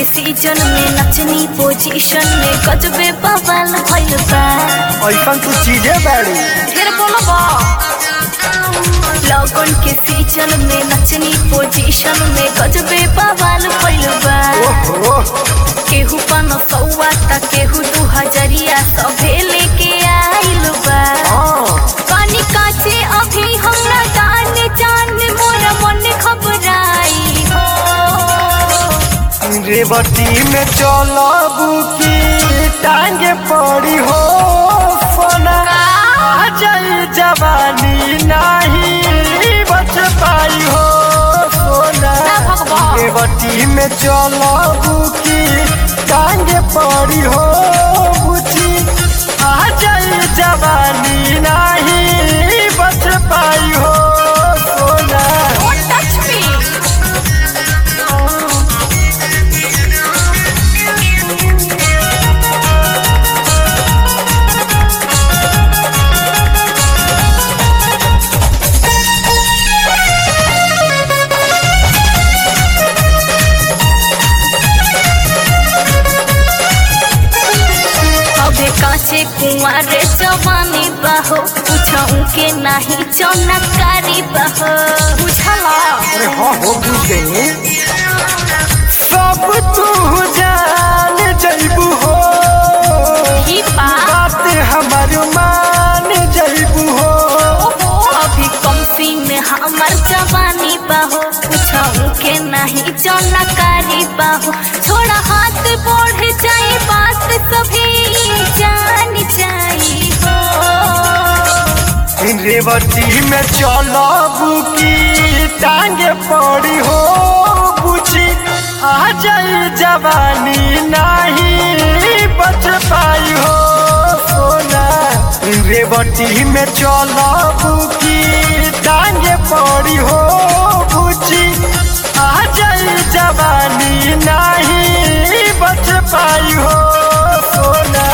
Season में नचनी position में गजबे बवाल भइल बा ऐसा तू चीजें बाड़ी फिर बोलबा लॉकडाउन के सीजन में नचनी पोजीशन में गजबे बवाल भइल बा ओहो केहू पन सौआ त केहू दू हजरिया सभे लेके आइल बा हाँ पानी काचे अभी हमरा जान जान मोर मन घबराई हो रेवती में चलबू की टांगे पड़ी हो फोना आ जाई जवानी नहीं बच पाई हो सोना ना भगवान। रेवती में चलबू की टांगे पड़ी हो बुझी आ जाई जवानी नहीं बच पाई हो सोना Don't touch me. अबे काचे कुंवारे जवानी बहो पूछूं के नहीं चौनकारी बहो बुझला अरे हाँ हो बुझ गई सब तू जान जैबू हो ही बा बात हमार मान जैबू हो अभी कंपी में हमार जवानी बहो पूछूं के नहीं चौनकारी बहो थोड़ा हाथ बढ़ जाए बात सभी जान जाई हो रेवती में चलबू की टांगे पड़ी हो बुझी आ जाई जवानी नहीं बच पाई हो सोना रेवती में चलबू की टांगे पड़ी हो बुझी आ जाई जवानी नहीं बच पाई हो सोना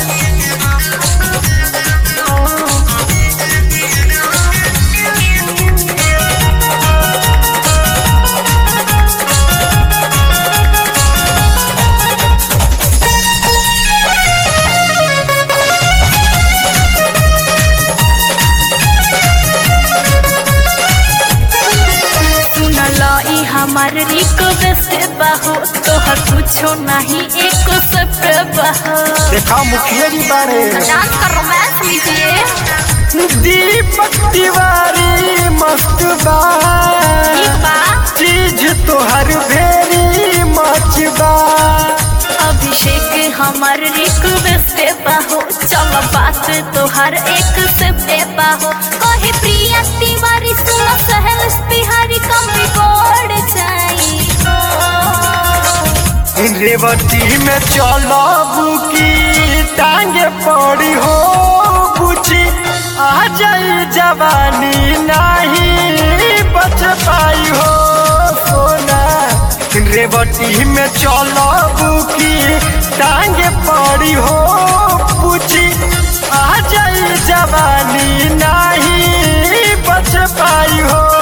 सुनल ई हमार रिक्वेस्ट बहो तोहर कुछो नहीं एक सब बहो देखा मुखिया जी बारे डांस का रोमांस लीजिए दीपक तिवारी मस्त बा ठीक बा चीज तोहर भेरी मच बा अभिषेक हमार रिक्वेस्ट बहो चल बात तोहर एक से बहो कहे प्रिया तिवारी सुन सहल बिहारी कम बिगड़ जाई रेवती में चलबू की टांगे पड़ी हो बुझी आ जाई जवानी नहीं बच पाई हो सोना रेवती में चलबू की टांगे पड़ी हो बुझी आ जाई जवानी नहीं बच पाई हो